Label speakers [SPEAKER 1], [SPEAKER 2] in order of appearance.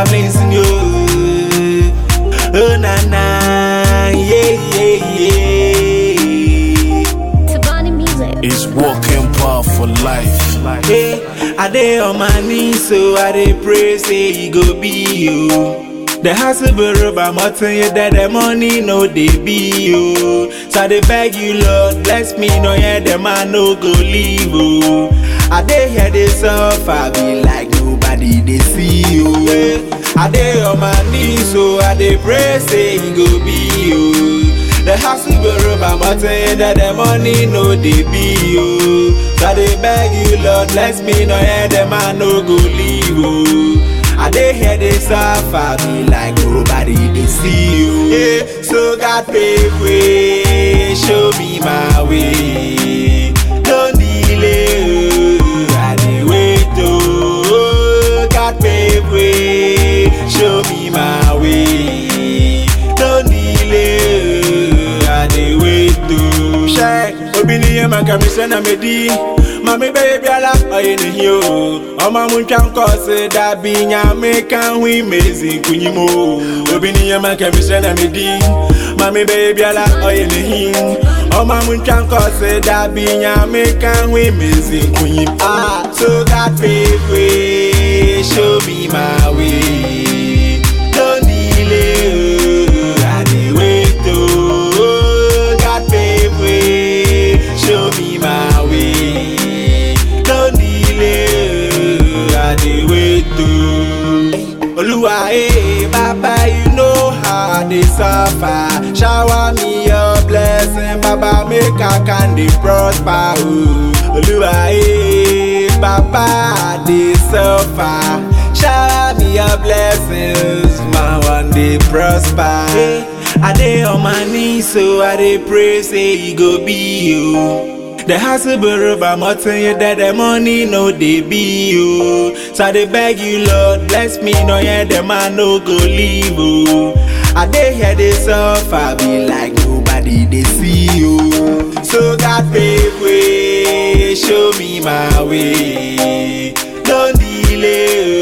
[SPEAKER 1] my blessing, yo. Oh, na, na, yeah, yeah, yeah.
[SPEAKER 2] Tabani Music.
[SPEAKER 3] It's walking power for life.
[SPEAKER 1] Hey, I dey on my knees, so I dey pray, say he go be you. The hustle be rubber, but tell you that the money no dey be you. So I dey beg you, Lord, bless me, no yeah, the man no go leave you. I dey hear they suffer, be like nobody dey see you. Yeah. I dey on my knees, so I dey pray, say he go be you. The house will be rubber, but tell you that the money no dey be you. So I dey beg you, Lord, bless me, no yeah, the man no go leave you. I dey hear they suffer, be like nobody dey see you. Yeah, so God pave way, show me my way. Don't delay, oh, I dey wait oh. God pave way, show me my way. Don't delay, oh, I dey wait oh. Ṣé obi ni yẹn máa kàmí sẹ́nà mi dí? Mami bẹ́ẹ̀ bí ala ọ̀yẹ́ nìyí o. Ọmọ mu ntwa nkọ́ sí dàbí nyàmé kan hu ìmèzì nkùnyí mu o. Obi ni yẹn máa kàmí sẹ́nà mi dí? Mami bẹ́ẹ̀ bí ala ọ̀yẹ́ nìyí. Ọmọ mu ntwa nkọ́ sí dàbí nyàmé kan hu ìmèzì nkùnyí mu. Ah, so God pave way, show me my way. Don't delay, oh, I dey wait oh. God pave way, show me my way. Don't delay, oh, I dey wait oh. Oluwa, eh, Baba, you know how I dey suffer. Shower me your blessing, Baba, make I can dey prosper. Oh. Oluwa, eh, Baba, I dey suffer. Shower me your blessings, my one day prosper. Hey, I dey on my knees, so I dey pray, say he go be you. The hustle be rubber, but tell you that the money no dey be you. So I dey beg you, Lord, bless me, no yeah, the man no go leave you. I dey hear they suffer, be like nobody dey see you. So God pave way, show me my way. Don't delay,